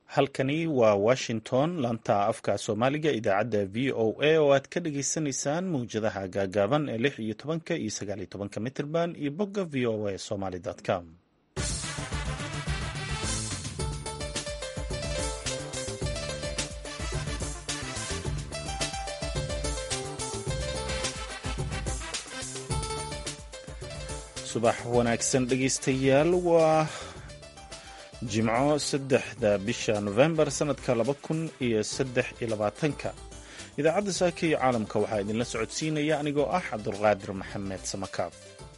halkani waa washington laanta afka soomaaliga idaacadda v o a oo aad ka dhagaysanaysaan mawjadaha gaagaaban ee lix iyo tobanka iyo sagaal iyo tobanka mitirban iyo bogga v o a somaly com subax wanaagsan dhegaystayaal waa jimco saddexda bisha nofembar sanadka laba kun iyo saddex iyo labaatanka idaacadda saaka iyo caalamka waxaa idinla socodsiinaya anigoo ah cabdulqaadir maxamed samakaab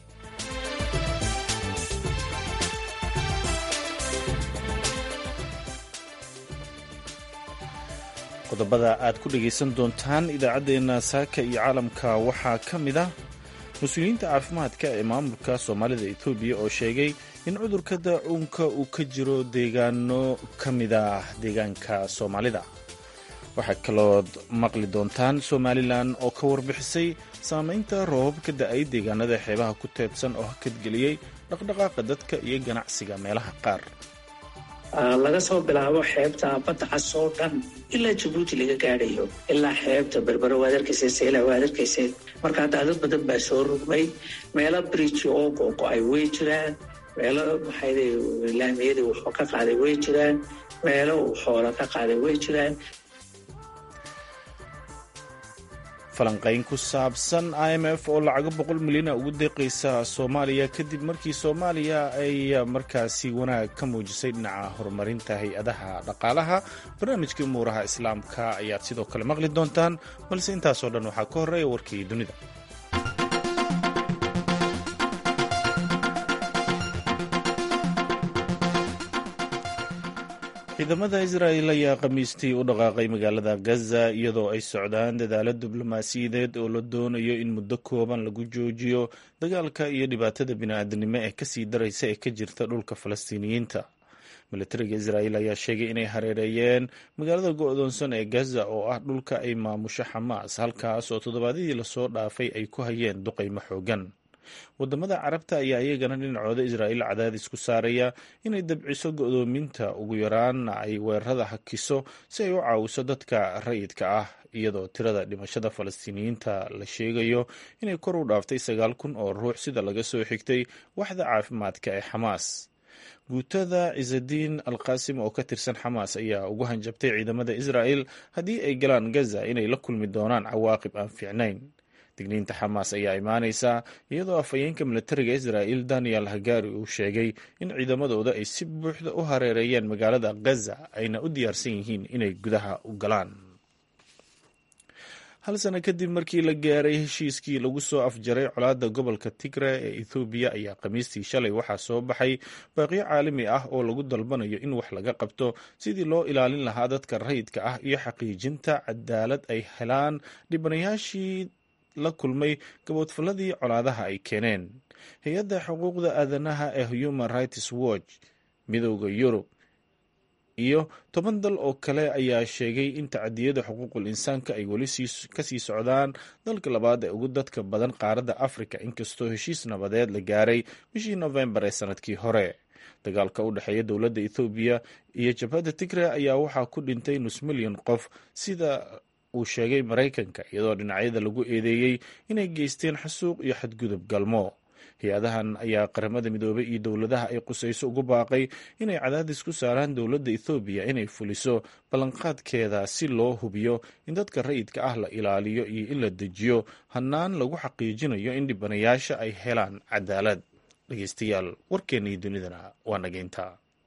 qodobada aad ku dhagaysan doontaan idaacaddeenna saaka iyo caalamka waxaa ka mid ah mas-uuliyiinta caafimaadka ee maamulka soomaalida etoobiya oo sheegay in cudurka daacuunka uu ka jiro deegaano ka mid ah deegaanka soomaalida waxaa kalood maqli doontaan somalilan oo ka warbixisay saamaynta roobab ka da-ay deegaanada xeebaha ku teedsan oo hakadgeliyey dhaqdhaqaaqa dadka iyo ganacsiga meelaha qaar laga soo bilaabo xeebta badda cas oo dhan ilaa jabuuti laga gaadhayo ilaa xeebta berbero waad arkaysa seyla waad arkaysa markaa daadad badan baa soo rugmay meelo bridge oo gogo-ay way jiraan meelo maxay laamiyadii wuxuu ka qaaday way jiraan meelo uu xoola ka qaaday way jiraan falanqayn ku saabsan i m f oo lacago boqol milyana ugu deeqaysa soomaaliya kadib markii soomaaliya ay markaasi wanaag ka muujisay dhinaca horumarinta hay-adaha dhaqaalaha barnaamijkii umuuraha islaamka ayaad sidoo kale maqli doontaan balse intaasoo dhan waxaa ka horreeya warkii dunida ciidamada israa'el ayaa khamiistii u dhaqaaqay magaalada gaza iyadoo ay socdaan dadaalo diblomaasiyadeed oo la doonayo in muddo kooban lagu joojiyo dagaalka iyo dhibaatada bini-aadanimo ee kasii daraysa ee ka jirta dhulka falastiiniyiinta milatariga israa'el ayaa sheegay inay hareereeyeen magaalada go-doonsan ee gaza oo ah dhulka ay maamusho xamaas halkaas oo toddobaadyadii lasoo dhaafay ay ku hayeen duqaymo xoogan wadamada carabta ayaa iyagana dhinacooda israa'iil cadaadis ku saaraya inay dabciso go-doominta ugu yaraana ay weerarada hakiso si ay u caawiso dadka rayidka ah iyadoo tirada dhimashada falastiiniyiinta la sheegayo inay kor u dhaaftay sagaal kun oo ruux sida laga soo xigtay waxda caafimaadka ee xamaas guutada cisadiin alqaasim oo ka tirsan xamaas ayaa ugu hanjabtay ciidamada israa'el haddii ay galaan gaza inay la kulmi doonaan cawaaqib aan fiicnayn digniinta xamaas ayaa imaanaysaa iyadoo afhayeenka milatariga israa'il daniel hagari uu sheegay in ciidamadooda ay si buuxda u hareereeyeen magaalada gaza ayna u diyaarsan yihiin inay gudaha u galaan hal sano kadib markii la gaaray heshiiskii lagu soo afjaray colaadda gobolka tigre ee ethoobiya ayaa khamiistii shalay waxaa soo baxay baaqiyo caalami ah oo lagu dalbanayo in wax laga qabto sidii loo ilaalin lahaa dadka rayidka ah iyo xaqiijinta cadaalad ay helaan dhibanayaashii la kulmay gaboodfalladii colaadaha ay keeneen hay-adda xuquuqda aadanaha ee human rights watch midooda yurub iyo toban dal oo kale ayaa sheegay in tacadiyada xuquuqul insaanka ay weli kasii socdaan dalka labaad ee ugu dadka badan qaaradda africa inkastoo heshiis nabadeed la gaaray bishii nofembar ee sanadkii hore dagaalka u dhexeeya dowladda ethoobiya iyo jabhadda tigre ayaa waxaa ku dhintay nus milyan qof sida uu sheegay maraykanka iyadoo dhinacyada lagu eedeeyey inay geysteen xasuuq iyo xadgudub galmo hay-adahan ayaa qaramada midoobay iyo dowladaha ay qusayso ugu baaqay inay cadaadis ku saaraan dowladda ethoobiya inay fuliso ballanqaadkeeda si loo hubiyo in dadka rayidka ah la ilaaliyo iyo in la dejiyo hannaan lagu xaqiijinayo in dhibanayaasha ay helaan cadaalad dhegeystayaal warkeennii dunidana waa nageynta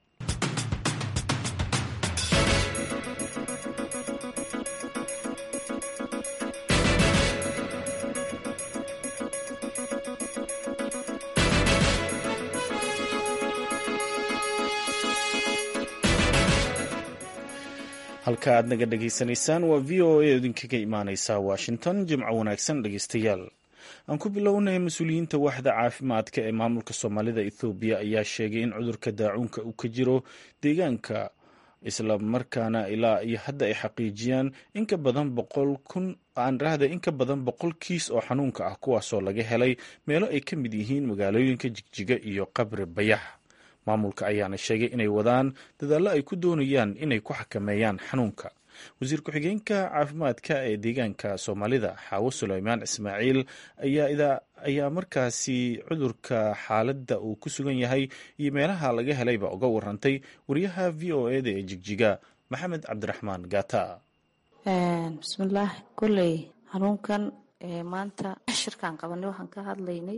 halka aad naga dhegaysanaysaan waa v o a idinkaga imaaneysa washington jimco wanaagsan dhegeystayaal aan ku bilownay mas-uuliyiinta waaxda caafimaadka ee maamulka soomaalida ethoobiya ayaa sheegay in cudurka daacuunka uu ka jiro deegaanka isla markaana ilaa iyo hadda ay xaqiijiyaan in ka badan boqol kun aan rahda in ka badan boqol kiis oo xanuunka ah kuwaasoo laga helay meelo ay ka mid yihiin magaalooyinka jigjiga iyo qabri bayax maamulka ayaana sheegay inay wadaan dadaallo ay ku doonayaan inay ku xakameeyaan xanuunka wasiir ku-xigeenka caafimaadka ee deegaanka soomaalida xaawo suleymaan ismaaciil ayaa markaasi cudurka xaaladda uu ku sugan yahay iyo meelaha laga helayba uga warantay wariyaha v o eda ee jigjiga maxamed cabdiraxmaan gaata bismillaah koley xanuunkan maanta shirkaan qabanay waxaan ka hadlaynay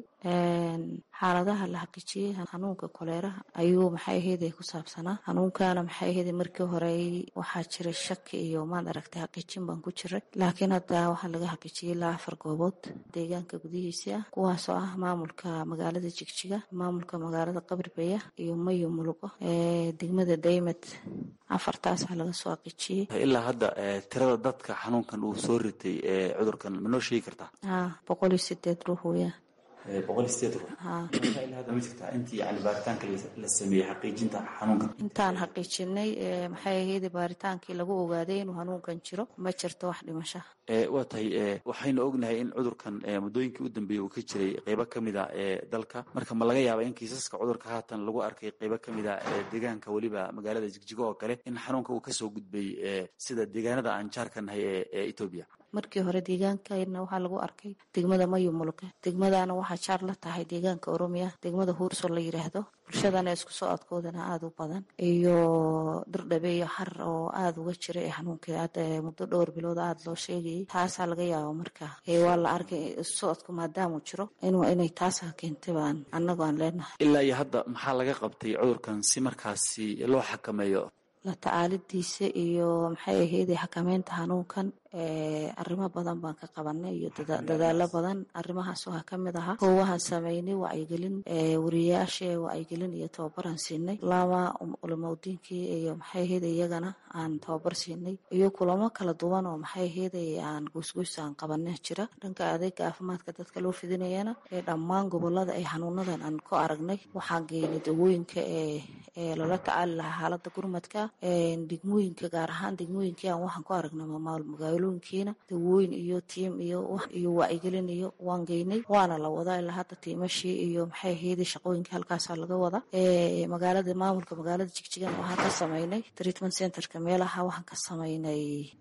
xaaladaha la xaqiijiyey xanuunka koleeraha ayuu maxay ahayde ku saabsanaa xanuunkana maxay ahayde markii hore waxaa jiray shaki iyo maad aragtay xaqiijin baan ku jiray laakiin hadda waxaa laga xaqiijiyey ilaa afar goobood deegaanka gudihiisii ah kuwaasoo ah maamulka magaalada jigjiga maamulka magaalada qabribeya iyo mayo mulugo degmada daymed afartaasaa laga soo xaqiijiyey ilaa hadda tirada dadka xanuunkan uu soo ritay cudurkan ma noo sheegi kartaa boqol iyo sideed ruux weeyaan boqol iyo sideed ruux ilaa hadda ma jirtaa intii yani baaritaanka la sameeyey xaqiijinta xanuunkan intaan xaqiijinay maxay ahayd baaritaankii lagu ogaaday inuu xanuunkan jiro ma jirto wax dhimasha waa tahay waxaynu ognahay in cudurkan muddooyinkii u dambeeyey uu ka jiray qeybo ka mid a ee dalka marka ma laga yaaba in kiisaska cudurka haatan lagu arkay qeybo ka mid a ee deegaanka weliba magaalada jigjigo oo kale in xanuunka uu kasoo gudbay sida deegaanada aan jaarka nahay ee etoobiya markii hore deegaankana waxaa lagu arkay degmada mayo muluke degmadana waxaa jaar la tahay deegaanka oromiya degmada huurso la yidhaahdo bulshadana isku soo adkoodana aada u badan iyo dirdhabe iyo xar oo aada uga jira ee xanuunkii hadda muddo dhowr bilood aada loo sheegayay taasaa laga yaaba marka waa la arkay socodku maadaamuu jiro inay taasaa keentay baan annagu aan leenahay ilaa iyo hadda maxaa laga qabtay cudurkan si markaasi loo xakameeyo la tacaalidiisa iyo maxay ahayd xakameynta xanuunkan arrimo badan baan ka qabanay iyo dadaalo badan arrimahaas waxaa ka mid ahaa koowahaan sameynay wacyigelin wariyayaasha wacyigelin iyo tababaraan siinay lama culamaudiinkii iyo maxay ahayd iyagana aan tababar siinay iyo kulamo kala duwan oo maxay ahayd aan goysgoys aan qabanay jira dhanka adeega caafimaadka dadka loo fidinayana ee dhammaan gobolada ay xanuunadan aan ku aragnay waxaan geynay dawooyinka ee lala tacaali lahaa xaalada gurmadka degmooyinka gaar ahaan degmooyinkii aan waxaan ku aragnay magaalooyinkiina dawooyin iyo tiim iyo iyo wacyigelin iyo waan geynay waana la wadaa ilaa hadda tiimashii iyo maxay ahayd shaqooyinka halkaasaa laga wada magaalada maamulka magaalada jigjigana waxaan ka sameynay treatment centerka meelaha waxaan ka sameynay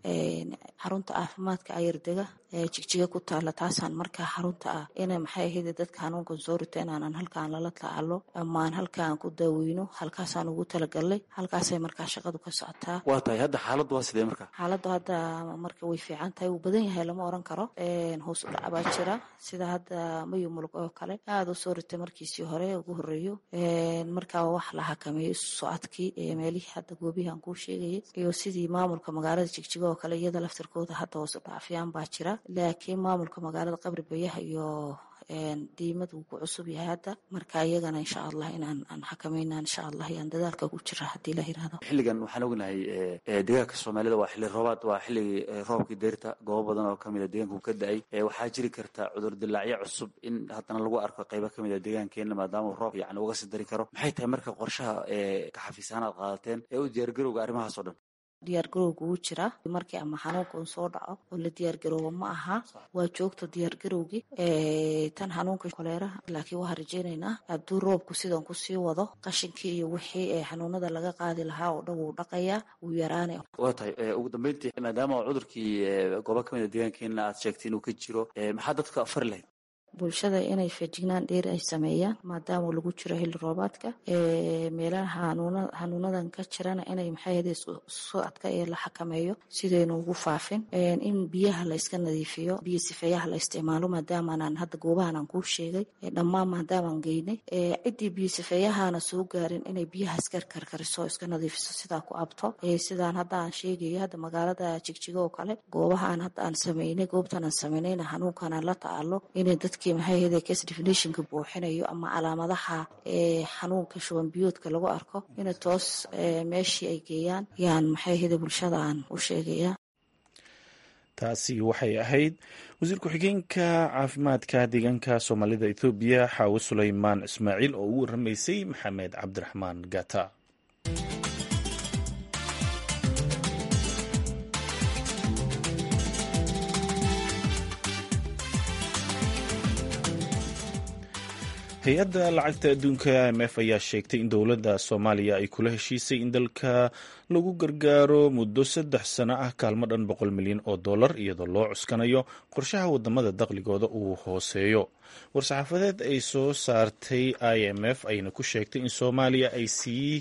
xarunta caafimaadka ayardega jigjiga ku taala taasaan markaa xarunta ah ina maxay ahayd dadka xanuunkan soo rita inaanan halkaan lala tacaalo amaan halkaan ku daaweyno halkaasaan ugu talagalnay halkaasay markaa shaqadu ka socotaa waa tahay hadda xaaladdu waa sidee marka xaaladdu hadda marka way fiican tahay wuu badan yahay lama oran karo hoos u dhac baa jira sida hadda mayo mulug oo kale aada u soo ritay markiisii hore ugu horeeyo markaa wax la xakameeyo isu socodkii meelihii hadda goobihii aan kuu sheegayay iyo sidii maamulka magaalada jigjiga oo kale iyada laftirkooda hadda hoos u dhacfiyaan baa jira laakiin maamulka magaalada qabri bayaha iyo diimad wuu ku cusub yahay hadda marka iyagana insha allah inaan aan xakamayna insha allah yaan dadaalka ku jira haddii la yirahdo xilligan waxaan ognahay deegaanka soomaalida waa xilli roobaad waa xilligii roobkii deyrta goobo badan oo kamid a deegaanku ka da-ay waxaa jiri karta cudur dilaacyo cusub in haddana lagu arko qeybo kamid a deegaankeena maadaama uu roob yani uga sii dari karo maxay tahay marka qorshaha ka xafiisaan aad qaadateen ee u diyaargarowga arrimahaas oo dhan diyaargarowga wuu jiraa markii ama xanuunka uu soo dhaco oo la diyaargarooba ma aha waa joogta diyaargarowgii tan xanuunka koleeraha laakiin waxaan rajeynaynaa hadduu roobku sidan kusii wado qashinkii iyo wixii ee xanuunada laga qaadi lahaa oo dhan wuu dhaqayaa wuu yaraanay waa tahay ugu dambeyntii maadaama cudurkii goobo kamid a deegaankeena aad sheegtay inuu ka jiro maxaa dadka afari lahayd bulshada inay feejignaan dheeri ay sameeyaan maadaama lagu jiro xilli roobaadka meelaha xanuunadan ka jirana inay maxay socodka ee la xakameeyo sidaynu ugu faafin in biyaha la iska nadiifiyo biyo sifeeyaha la isticmaalo maadaamanaan hadda goobahan aan kuu sheegay dhammaan maadaamaan geynay ciddii biyo sifeeyahana soo gaarin inay biyaha iska karkariso iska nadiifiso sidaa ku abto sidaan hadda aan sheegayo hadda magaalada jigjigo oo kale goobahaan hadda aan sameynay goobtan aan sameynayna xanuunkan aan la tacaalo inay dadki maxay ahayde case definitionka buuxinayo ama calaamadaha ee xanuunka shuban biyoodka lagu arko ina toos meeshii ay geeyaan yaan maxay ahayde bulshada aan u sheegaya taasi waxay ahayd wasiir ku-xigeenka caafimaadka deegaanka soomaalida ethoobiya xaawo suleymaan ismaaciil oo ugu waramaysay maxamed cabdiraxmaan gata hay-adda lacagta adduunka m f ayaa sheegtay in dowladda soomaaliya ay kula heshiisay in dalka lagu gargaaro muddo saddex sano ah kaalmo dhan boqol milyan oo dollar iyadoo loo cuskanayo qorshaha wadamada daqligooda uu hooseeyo war-saxaafadeed ay soo saartay i m f ayna ku sheegtay in soomaaliya ay sii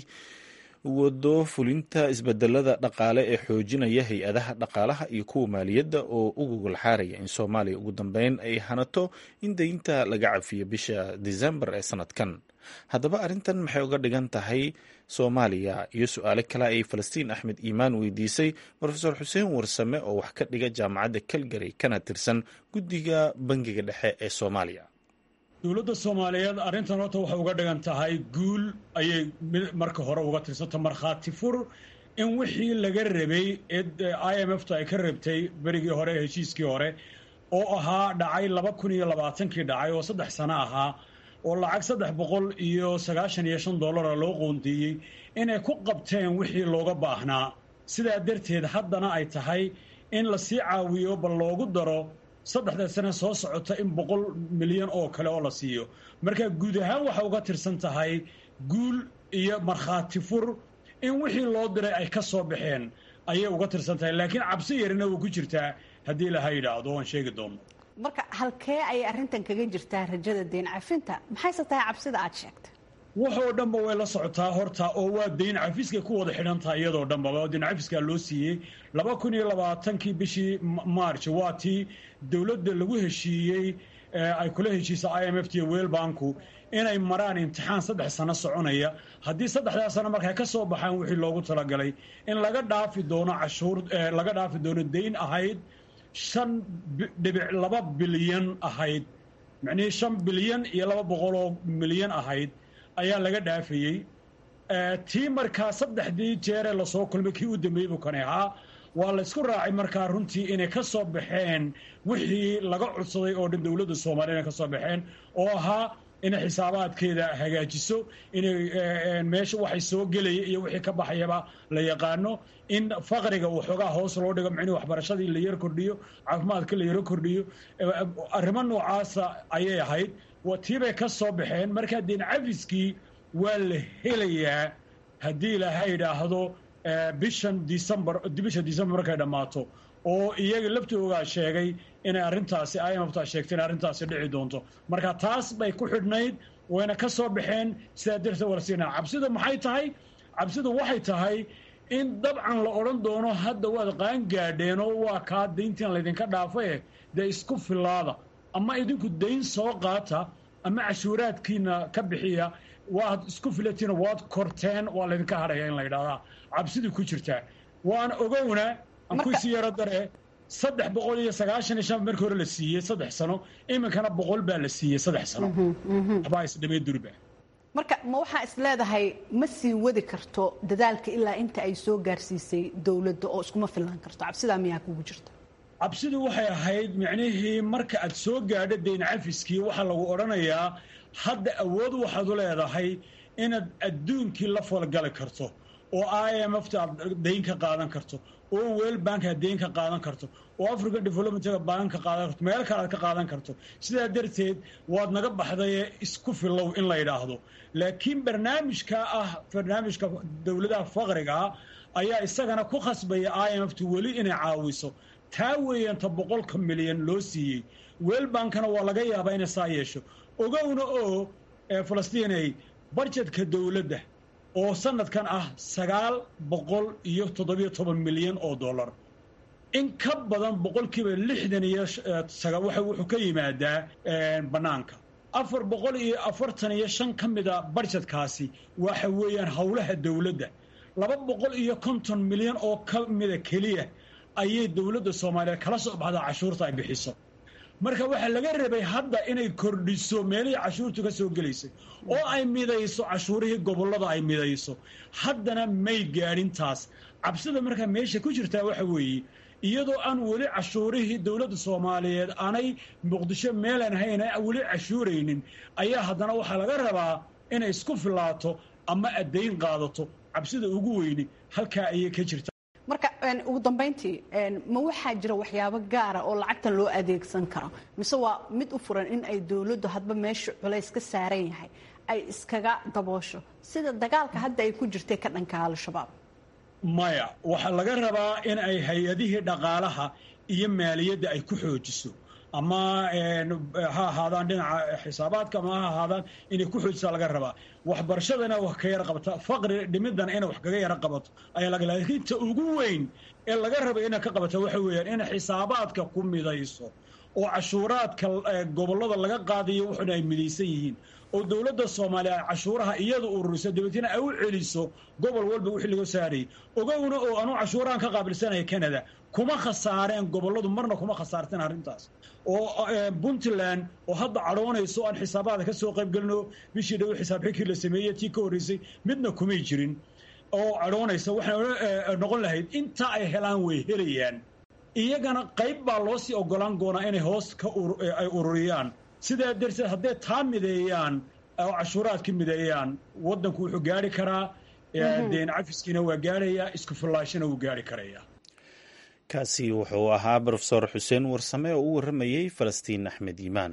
wado fulinta isbedelada dhaqaale ee xoojinaya hay-adaha dhaqaalaha iyo kuwa maaliyadda oo u gogolxaaraya in soomaaliya ugu dambeyn ay hanato in deynta laga cafiyo bisha disembar ee sanadkan haddaba arrintan maxay uga dhigan tahay soomaaliya iyo su-aale kale ay falastiin axmed iimaan weydiisay rofeor xuseen warsame oo wax ka dhiga jaamacadda calgary kana tirsan guddiga bangiga dhexe ee soomaaliya dowladda soomaaliyeed arrintan horta waxay uga dhigan tahay guul ayay marka hore uga tirsanta markhaati fur in wixii laga rabay ee i m f ta ay ka rabtay berigii hore heshiiskii hore oo ahaa dhacay laba kun iyo labaatankii dhacay oo saddex sano ahaa oo lacag saddex boqol iyo sagaashan iyo shan dollara loo qoondeeyey inay ku qabteen wixii looga baahnaa sidaa darteed haddana ay tahay in lasii caawiyo bal loogu daro saddexda sane soo socota in boqol milyan oo kale oo la siiyo marka guud ahaan waxay uga tirsan tahay guul iyo markhaati fur in wixii loo diray ay ka soo baxeen ayay uga tirsan tahay laakiin cabsi yarina way ku jirtaa haddii laha yidhaahdo waan sheegi doonno marka halkee ayay arrintan kaga jirtaa rajada deyn cafinta maxayse tahay cabsida aad sheegtay waxoo dhanba way la socotaa horta oo waa deyn cafiskay ku wada xidhan tahay iyadoo dhanbaba deyn cafiskaa loo siiyey laba kun iyo labaatankii bishii march waa tii dowladda lagu heshiiyey ay kula heshiisa i m f t iyo weelbanku inay maraan imtixaan saddex sano soconaya haddii saddexdaa sano markay ka soo baxaan wixii loogu talagalay in laga dhaafi doono cashuur laga dhaafi doono deyn ahayd shan dhibic laba bilyan ahayd macnihii shan bilyan iyo laba boqoloo milyan ahayd ayaa laga dhaafayey tii markaa saddexdii jeeree lasoo kulmay kii u dambeeyey buu kani ahaa waa laysku raacay markaa runtii inay ka soo baxeen wixii laga codsaday oo dhan dowladda soomaaliya inay ka soo baxeen oo ahaa inay xisaabaadkeeda hagaajiso inay meesha waxay soo gelaya iyo wixii ka baxayaba la yaqaano in faqriga uu xoogaa hoos loo dhigo micnihi waxbarashadii la yaro kordhiyo caafimaadka la yaro kordhiyo arrimo noocaasa ayay ahayd tiibay ka soo baxeen markaa deen cafiskii waa la helayaa haddii ilaaha yidhaahdo bishan decembar bisha decembar markay dhammaato oo iyaga laftoogaa sheegay inay arrintaasi imfta sheegtay inay arrintaasi dhici doonto marka taas bay ku xidhnayd wayna ka soo baxeen sidaa darteed warsiina cabsida maxay tahay cabsidu waxay tahay in dabcan la odhan doono hadda waad qaan gaadheen oo waa kaa dayntiin laydinka dhaafae dee isku filaada ama idinku dayn soo qaata ama cashuuraadkiina ka bixiya waad isku filatiina waad korteen waa laydinka hadhaya in la yidhahdaa cabsidii ku jirtaa waana ogowna ankuisi yaro dare saddex boqol iyo sagaashan iyo shan markii hore la siiyey saddex sano iminkana boqol baa la siiyey saddex sano waxbaa isdhamee durba marka ma waxaa is leedahay ma sii wadi karto dadaalka ilaa inta ay soo gaarsiisay dowladda oo iskuma fillaan karto cabsidaa miyaa kugu jirta cabsidu waxay ahayd micnihii marka aad soo gaadho dayn cafiskii waxaa lagu odhanayaa hadda awood waxaad u leedahay inaad adduunkii la falgali karto oo i m f ta aad dayn ka qaadan karto oo weel bank aad dayn ka qaadan karto oo african developmentga bank ka qaadan karto meel kale aad ka qaadan karto sidaa darteed waad naga baxdaye isku filow in la yidhaahdo laakiin barnaamijka ah barnaamijka dowladaha faqrigaa ayaa isagana ku khasbaya i m f ta weli inay caawiso taa weeyanta boqolka milyan loo siiyey weelbankana waa laga yaabaa inay saa yeesho ogowna oo falastiinay barjedka dowladda oo sanadkan ah sagaal boqol iyo toddobiyo toban milyan oo dollar in ka badan boqolkiiba lixdan iyo wuxuu ka yimaadaa bannaanka afar boqol iyo afartan iyo shan ka mida barjedkaasi waxa weeyaan howlaha dowladda laba boqol iyo konton milyan oo ka mida keliya ayay dowladda soomaaliyeed kala soo baxdaa cashuurta ay bixiso marka waxaa laga rabay hadda inay kordhiso meelihii cashuurtu ka soo gelaysay oo ay midayso cashuurihii gobollada ay midayso haddana may gaadhin taas cabsida markaa meesha ku jirtaa waxa weeye iyadoo aan weli cashuurihii dowladda soomaaliyeed aanay muqdisho meelaan hayna weli cashuuraynin ayaa haddana waxaa laga rabaa inay isku filaato ama addayn qaadato cabsida ugu weyni halkaa ayay ka jirta marka ugu dambeyntii ma waxaa jira waxyaabo gaara oo lacagtan loo adeegsan karo mise waa mid u furan in ay dowladdu hadba meesha culays ka saaran yahay ay iskaga daboosho sida dagaalka hadda ay ku jirtay ka dhanka al-shabaab maya waxaa laga rabaa in ay hay-adihii dhaqaalaha iyo maaliyadda ay ku xoojiso ama ha ahaadaan dhinaca xisaabaadka ama ha ahaadaan inay ku xoojisaa laga rabaa waxbarashadana wax ka yara qabata faqri dhimidana inay wax kaga yara qabato ayaa laga laakiin ta ugu weyn ee laga raba inay ka qabata waxa weeyaan inay xisaabaadka ku midayso oo cashuuraadka gobollada laga qaadayo wuxuna ay midaysan yihiin oo dowladda soomaaliya ay cashuuraha iyadu ururiso dabeetna ay u celiso gobol walba wixii laga saarayay ogowna oo anuu cashuurahan ka qaabilsanaya canada kuma khasaareen gobolladu marna kuma khasaarteen arrintaas oo puntland oo hadda cadhoonayso aan xisaabaada ka soo qayb gelino bishii dhow xisaab xigkii la sameeyey tii ka horreysay midna kumay jirin oo cadhoonaysa waxay noqon lahayd intaa ay helaan way helayaan iyagana qayb baa loo sii ogolaan doonaa inay hoos ka ay ururiyaan sidaa darteed hadday taa mideeyaan oo cashuuraadka mideeyaan waddanku wuxuu gaari karaa deen cafiskiina waa gaarayaa isku fillaashana wuu gaari karayaa kaasi wuxuu ahaa brofesor xuseen warsame oo u warramayey falastiin axmed yimaan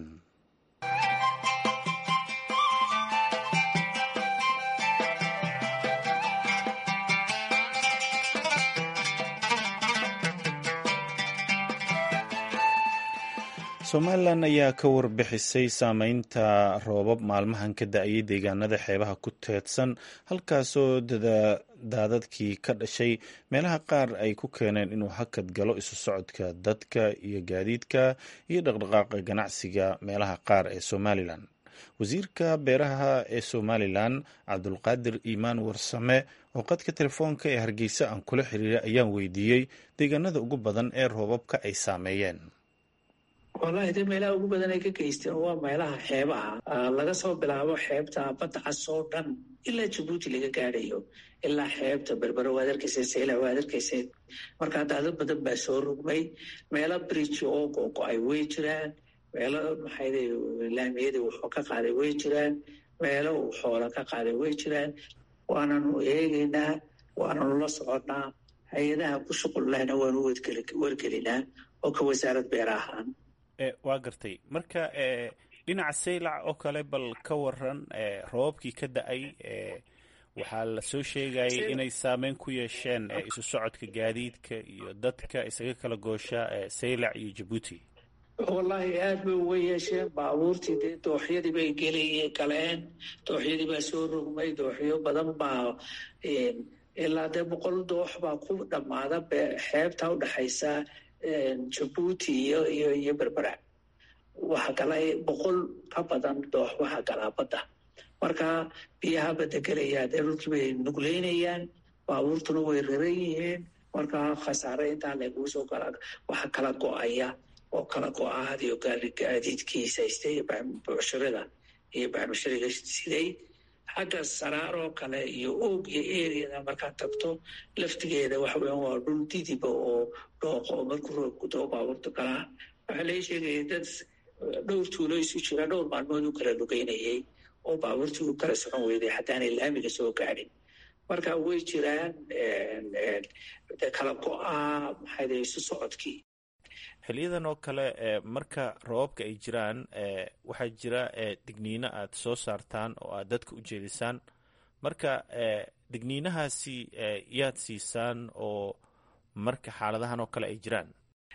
somalilan ayaa ka warbixisay saameynta roobab maalmahan ka da-ayay deegaanada xeebaha ku teedsan halkaasoo daadadkii ka dhashay meelaha qaar ay ku keeneen inuu hakad galo isu socodka dadka iyo gaadiidka iyo dhaqdhaqaaqa ganacsiga meelaha qaar ee somalilan wasiirka beeraha ee somalilan cabdulqaadir iimaan warsame oo qadka telefoonka ee hargeysa aan kula xiriiray ayaan weydiiyey deegaanada ugu badan ee roobabka ay saameeyeen wallaahi de meelaha ugu badan ay ka geysteen waa meelaha xeebaha laga soo bilaabo xeebta badda cas oo dhan ilaa jabuuti laga gaadhayo ilaa xeebta berbero waad arkaysa seyla waad arkaysa markaa daadad badan baa soo rugmay meelo bridge oo googo-ay way jiraan meelo maxayde laamiyada wuxuu ka qaaday way jiraan meelo uu xoola ka qaaday way jiraan waananu eegaynaa waananu la soconnaa hay-adaha ku shuqul lehna waanu wargelinaa oo ka wasaarad beera ahaan waa gartay marka dhinaca saylac oo kale bal ka waran roobabkii ka da-ay waxaa la soo sheegayay inay saameyn ku yeesheen isu socodka gaadiidka iyo dadka isaga kala goosha saylac iyo jabuuti wallaahi aad bay uga yeesheen baabuurtii dee dooxyadii bay gelay galeen dooxyadii baa soo rogmay dooxyo badan baa ilaa dee boqol doox baa ku dhammaada xeebta udhexaysa jabuuti iyo iyo iyo berbera waxaa gala boqol ka badan doox waxaa galaa badda marka biyaha badda gelayaa dee dhulkii bay nugleynayaan baabuurtuna way raran yihiin marka khasaare intaa layguu soo galaa waxa kala go-aya oo kala go-a hadiyo gaadiidkiisa haystay bucshirada iyo bacmushariga siday xagga saraaroo kale iyo oog iyo eriyada markaad tagto laftigeeda waxa weyan waa dhul didiba oo dhooqo markuu roobku doo baabuurta galaa waxaa laga sheegaya dad dhowr tuulo isu jira dhowr maalmood u kala lugeynayay oo baabuurtii u kala socon weyday haddaanay laamiga soo gaadhin marka way jiraan kala go-a maxayde isu socodkii xiliyadan oo kale marka roobabka ay jiraan waxaa jira digniino aad soo saartaan oo aad dadka u jeedisaan marka digniinahaasi yaad siisaan oo marka xaaladahan oo kale ay jiraan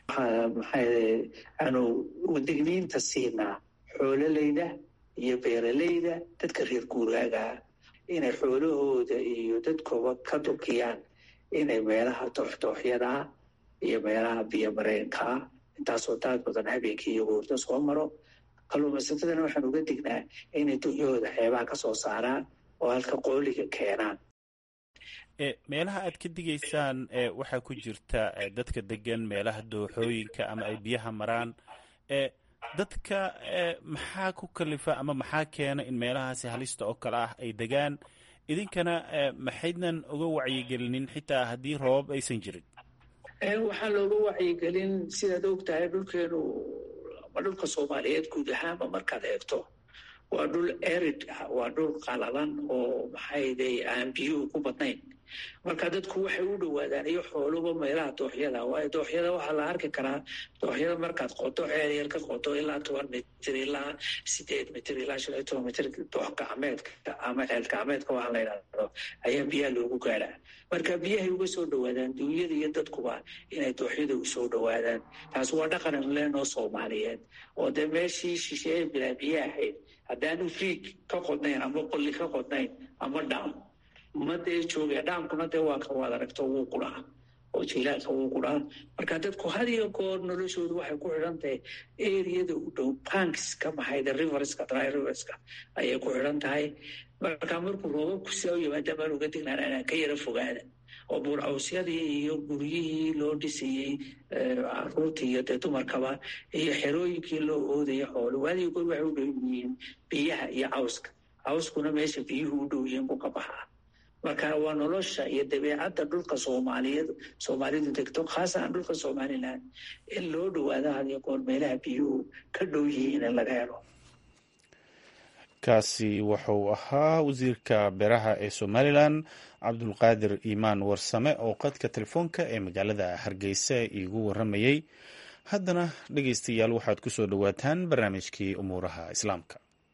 maxay aanu digniinta siinaa xoololeyda iyo beeraleyda dadka reer guuraagaa inay xoolahooda iyo dadkooba ka dukiyaan inay meelaha dooxdooxyadaa iyo meelaha biyo mareenkaa intaasoo daad badan habeenkii iyo goorta soo maro kalluumaysatadana waxaan uga dignaa inay dunyahooda xeebaha ka soo saaraan oo halka qooliga keenaan meelaha aad ka digaysaan waxaa ku jirta dadka degan meelaha dooxooyinka ama ay biyaha maraan dadka maxaa ku kalifa ama maxaa keena in meelahaasi halista oo kale ah ay degaan idinkana maxaydnan uga wacyigelinin xitaa haddii roobab aysan jirin waxaan looga wacyigelin sidaad og tahay dhulkeenu ama dhulka soomaaliyeed guud ahaanba markaad eegto waa dhul erid ah waa dhul qalalan oo maxayday aan biyuhu ku badnayn marka dadku waxay u dhowaadaan iyo xooluba meelaha dooxyada waayo dooxyada waxaa la arki karaa dooxyada markaad qoto ceelyar ka qoto ilaa toban mitir ilaa sideed mitir ilaa shan iyo toban mitir doox gacmeedka ama ceel gacmeedka waxaa la yidhahdo ayaa biyaha loogu gaadhaa marka biyahay uga soo dhowaadaan duunyada iyo dadkuba inay dooxyada u soo dhowaadaan taas waa dhaqan leenoo soomaaliyeed oo dee meeshii shisheeye bilaa biyo ahayd haddaanu riig ka qodnayn ama qolli ka qodnayn ama dhaam ma dee jooga dhaamkuna dee waa ka waad aragto wuu qudhaa oo jiilaalka wuu qudhaa marka dadku had iyo goor noloshoodu waxay ku xidhan tahay eriyada u dhow banks ka maxayda riverska dry riverska ayay ku xidhan tahay marka markuu roobabku sidaa u yimaada maan uga dignaan inaan ka yara fogaada oo buurcawsyadii iyo guryihii loo dhisayey caruurtii iyo dee dumarkaba iyo xerooyinkii loo oodaya xoolo waadiga goor waxay u dhow yihiin biyaha iyo cawska cawskuna meesha biyuhu u dhow yihiin buu ka baxaa marka waa nolosha iyo dabeecadda dhulka soomaaliyeed soomaalidu degto khaasan dhulka somalilan in loo dhowaado hadiyo goor meelaha biyuhu ka dhow yihiin in laga helo kaasi wuxuu ahaa wasiirka beeraha ee somalilan cabdulqaadir iimaan warsame oo qadka telefoonka ee magaalada hargeysa iigu waramayey haddana dhegeystayaal waxaad ku soo dhowaataan barnaamijkii umuuraha islaamka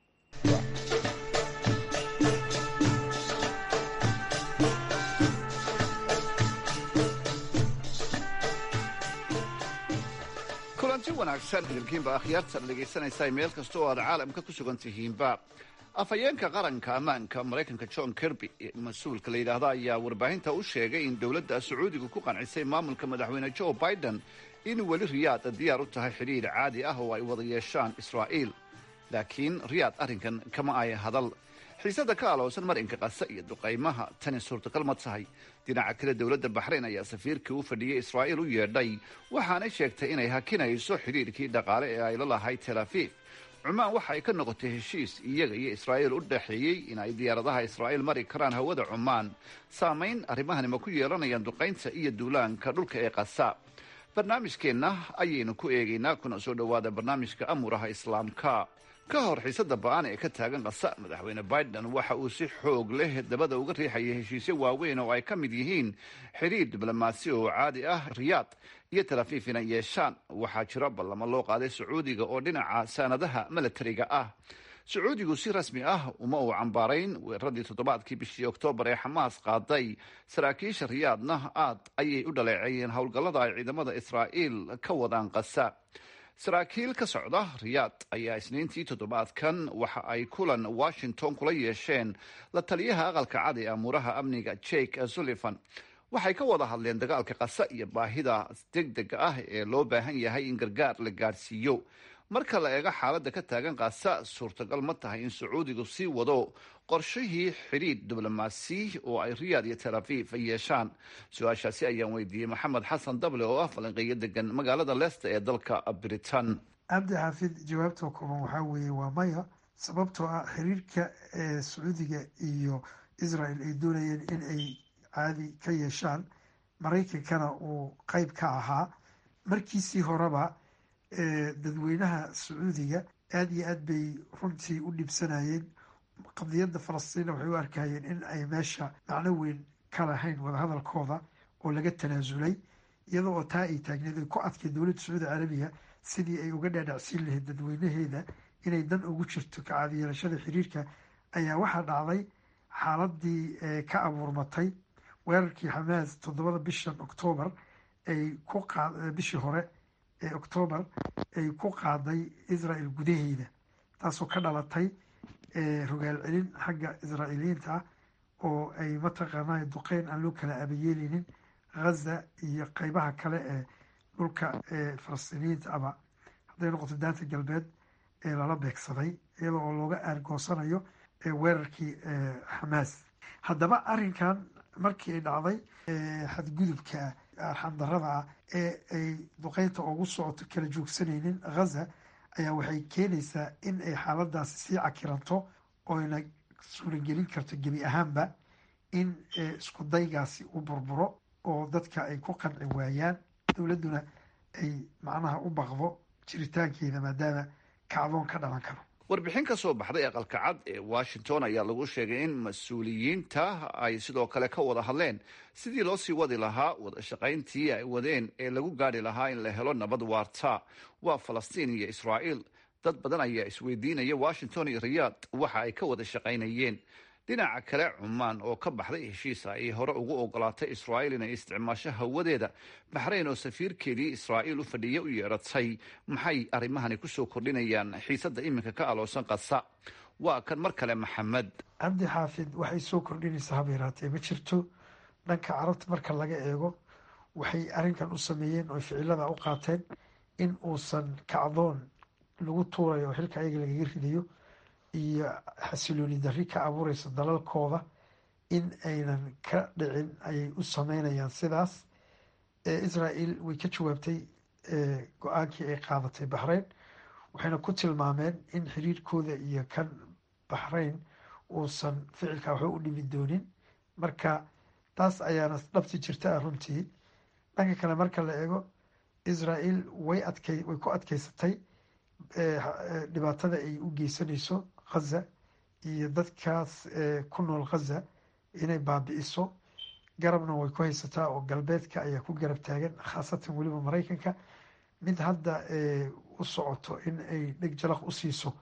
kulanti wanaagsan idinkiinba akhyaartan dhegaysanaysaa meel kasta oo aad caalamka ku sugan tihiinba afhayeenka qaranka ammaanka maraykanka john kirby mas-uulka la yidhaahda ayaa warbaahinta u sheegay in dowladda sacuudiga ku qancisay maamulka madaxweyne joe biden in weli riyaad diyaar u tahay xidhiir caadi ah oo ay wada yeeshaan israa'iil laakiin riyaad arrinkan kama ay hadal xiisada ka aloosan marinka qasa iyo duqaymaha tani suurtagal ma tahay dhinaca kale dowladda baxrayn ayaa safiirkii u fadhiyey israa'iil u yeedhay waxaanay sheegtay inay hakinayso xidhiirkii dhaqaale ee ay la lahayd tel afiif cumaan waxa ay ka noqotay heshiis iyaga iyo israa'iil u dhexeeyey in ay diyaaradaha israa'iil mari karaan hawada cumaan saamayn arrimahani ma ku yeelanayaan duqaynta iyo duulaanka dhulka ee qasa barnaamijkeenna ayaynu ku eegaynaa kuna soo dhowaada barnaamijka amuuraha islaamka ka hor xiisada ba-an ee ka taagan qasa madaxweyne biden waxa uu si xoog leh dabada uga riixayay heshiisyo waaweyn oo ay ka mid yihiin xidhiir diblomaasi oo caadi ah riyaad iyo talafiif inay yeeshaan waxaa jira ballamo loo qaaday sacuudiga oo dhinaca saanadaha milatariga ah sacuudigu si rasmi ah uma uu cambaarayn weeraradii toddobaadkii bishii oktoobar ee xamaas qaaday saraakiisha riyaadna aad ayay u dhaleeceeyeen howlgallada ay ciidamada israa'iil ka wadaan qasa saraakiil ka socda riyaad ayaa isniintii toddobaadkan waxa ay kulan washington kula yeesheen la taliyaha aqalka cad ee amuuraha amniga jake sullivan waxay ka wada hadleen dagaalka qasa iyo baahida degdega ah ee loo baahan yahay in gargaar la gaadhsiiyo marka la eego xaaladda ka taagan qasa suurtagal ma tahay in sacuudigu sii wado qorshihii xidhiidh diblomaasi oo ay riyaad iyo tel aviv yeeshaan su-aashaasi ayaan weydiiyey maxamed xasan dable oo ah falanqeeyo degan magaalada leicester ee dalka britain cabdi xaafid jawaabta kooban waxaa weeye waa maya sababtoo ah xiriirka ee sacuudiga iyo israel ay doonayeen in ay caadi ka yeeshaan maraykankana uu qeyb ka ahaa markiisii horeba dadweynaha sacuudiga aada iyo aad bay runtii u dhibsanayeen qadiyadda falastiina waxay u arkayeen in ay meesha macno weyn ka lahayn wadahadalkooda oo laga tanaasulay iyada oo taa ay taagneed ay ku adkay dowladda sacuudi carabiya sidii ay uga dhaadhacsiin lahayd dadweynaheeda inay dan ugu jirto ka caadiyeelashada xiriirka ayaa waxaa dhacday xaaladii ka abuurmatay weerarkii xamaas toddobada bishan oktoobar ay ku qa bishii hore ee oktoobar ay ku qaaday israel gudaheeda taasoo ka dhalatay rogaal celin xagga israa'iiliyiinta ah oo ay mataqaanaa duqeyn aan loo kala abayeeleynin ghaza iyo qeybaha kale ee dhulka falastiiniyiinta aba hadday noqoto daanta galbeed ee lala beegsaday iyada oo looga aargoosanayo weerarkii xamaas haddaba arrinkan markii ay dhacday xadgudubka arxandarada ah ee ay duqeynta ugu socoto kala joogsanaynin ghaza ayaa waxay keenaysaa in ay xaaladaasi sii cakiranto oyna suuragelin karto gebi ahaanba in isku daygaasi u burburo oo dadka ay ku qanci waayaan dowladduna ay macnaha u baqdo jiritaankeeda maadaama kacdoon ka dhalan karo warbixin ka soo baxday aqalka cad ee washington ayaa lagu sheegay in mas-uuliyiinta ay sidoo kale ka wada hadleen sidii loo sii wadi lahaa wada shaqayntii ay wadeen ee lagu gaadhi lahaa in la helo nabad waarta waa falastiin iyo israa'iil dad badan ayaa isweydiinaya washington iyo riyaad waxa ay ka wada shaqaynayeen dhinaca kale cumaan oo ka baxday heshiis ay hore ugu ogolaatay israa'iil inay isticmaasho hawadeeda baxrayn oo safiirkeedii israa'iil u fadhiya u yeedhatay maxay arrimahani kusoo kordhinayaan xiisadda iminka ka aloosan qasa waa kan mar kale maxamed cabdi xaafid waxay soo kordhinaysaa haba yaraatee ma jirto dhanka carabta marka laga eego waxay arrinkan u sameeyeen oo ficilada u qaateen in uusan kacdoon lagu tuurayo oo xilka ayaga lagaga ridayo iyo xasilooni darri ka abuureysa dalalkooda in aynan ka dhicin ayay u sameynayaan sidaas israel way ka jawaabtay go-aankii ay qaadatay baxrayn waxayna ku tilmaameen in xiriirkooda iyo kan baxrayn uusan ficilka waxba u dhimi doonin marka taas ayaana dhabti jirta ah runtii dhanka kale marka la eego israel way adkay way ku adkeysatay dhibaatada ay u geysanayso khaza iyo dadkaas ku nool khaza inay baabi-iso garabna way ku haysataa oo galbeedka ayaa ku garab taagan khaasatan weliba maraykanka mid hadda u socoto in ay dheg jalaq u siiso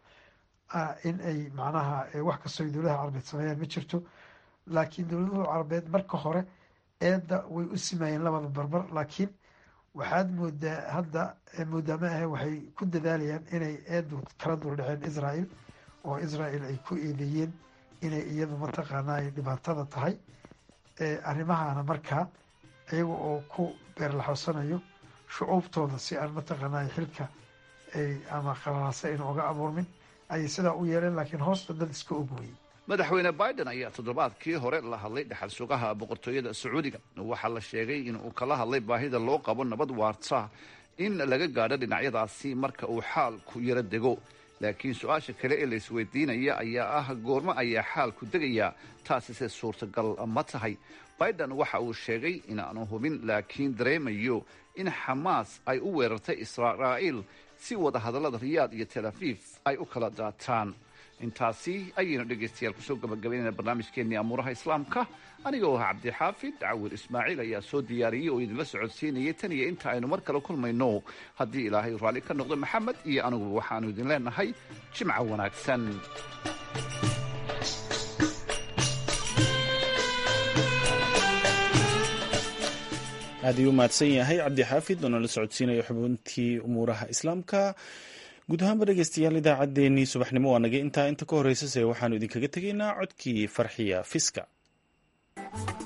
in ay macnaha wax kastoo ay dowladaha carabeed sameeyaan ma jirto laakiin dowladaha carabeed marka hore eedda way u simaayeen labada barbar laakiin waxaad moodaa hadda moodaa ma ahe waxay ku dadaalayaan inay eedu kala duldhaceen israel oo israel ay ku eedeeyeen inay iyadu mataqaanaa ay dhibaatada tahay arrimahana markaa iyaga oo ku beerlaxoosanayo shucuubtooda si aan mataqaanaa xilka ay ama qalalaasa ayna oga abuurmin ayay sidaa u yeeleen laakiin hoosta dad iska ogweyey madaxweyne biden ayaa toddobaadkii hore la hadlay dhaxal sugaha boqortooyada sacuudiga waxaa la sheegay in uu kala hadlay baahida loo qabo nabad waarta in laga gaadho dhinacyadaasi marka uu xaalku yaro dego laakiin su-aasha kale ee la isweydiinaya ayaa ah goormo ayaa xaalku degayaa taasise suurtagal ma tahay biden waxa uu sheegay inaanu hubin laakiin dareemayo in xamaas ay u weerartay israa'iil si wada hadallada riyaad iyo tel aviv ay u kala daataan intaasi ayaynu dhegaystayaal kusoo gabagabaynayna barnaamijkeennii amuuraha islaamka anigoo ah cabdixaafid cawir ismaaciil ayaa soo diyaariyey oo idinla socodsiinayay tan iyo inta aynu mar kale kulmayno haddii ilaahay raalli ka noqdo maxamed iyo anugu waxaannu idin leenahay jimca wanaagsan aad ayuu u mahadsan yahay cabdixaafid oo nala socodsiinaya xubintii umuuraha islaamka guud ahaanba dhegeystayaal idaacaddeenii subaxnimo waa naga intaa inta ka horreysase waxaanu idinkaga tegaynaa codkii farxiya fiska